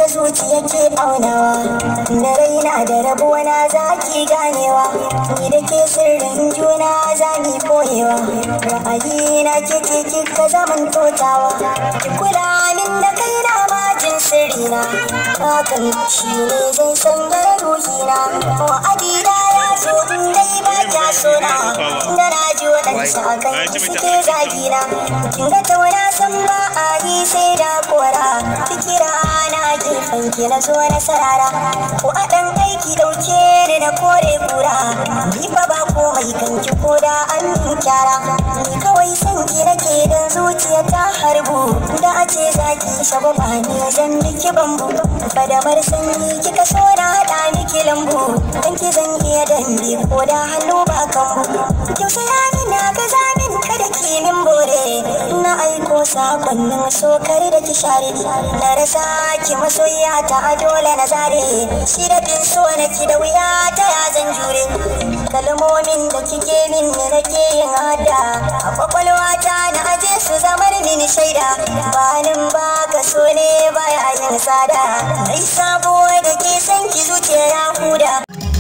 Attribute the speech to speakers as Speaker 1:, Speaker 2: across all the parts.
Speaker 1: haka zuciya ke aunawa da raina da rabuwana za ki ganewa ni da ke sirrin juna za ni koyewa ra'ayi na ke ce kika zaman totawa ki kula min da kaina majin sirrina hakan shi ne zai sanya ruhina wa'adina ya zo in dai ba kya sona da na ji waɗansu a kan suke zagina kin ga tauna san ba a yi sai da kora fikira na gefen ki na zo na sarara ko a ɗan aiki ɗauke ni na kore kura ni fa ba komai kan ki ko da an min kyara ni kawai san ki nake dan zuciya ta harbu da a ce zaki shabu ba ni zan miki bambu fadamar sanyi kika so na haɗa miki lambu dan ki zan iya dambe ko da hannu ba kanmu tausaya min na ga zamin kada ki min bore na aiko sakonnin sokar da ki share na rasa ki masoyiya ta dole na zare shi da bin so na ki da wuya ta ya zan jure kalmomin da kike min ne nake yin hada a kwakwalwa ta na aje su zamar mini shaida banin ba ka so ne baya yin tsada ai sabo da ke san ki zuciya ya huda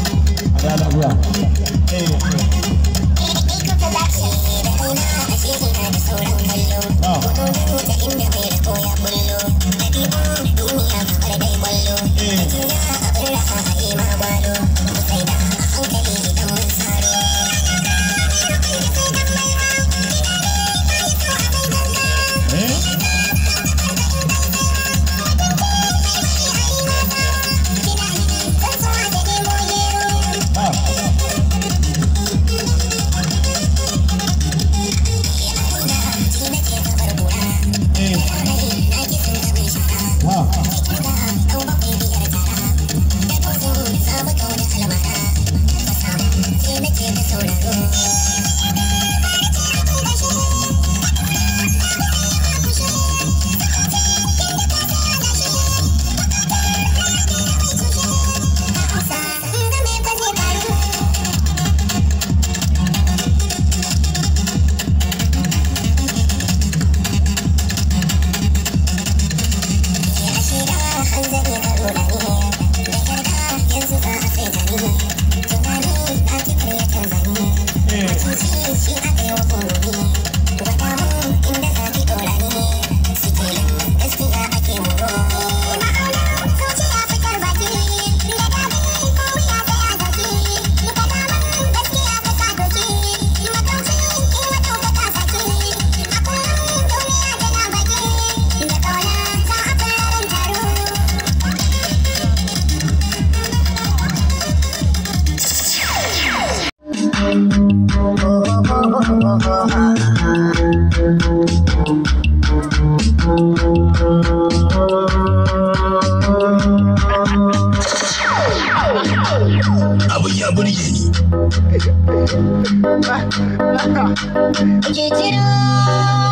Speaker 2: abin ya burge ni
Speaker 1: Jijiro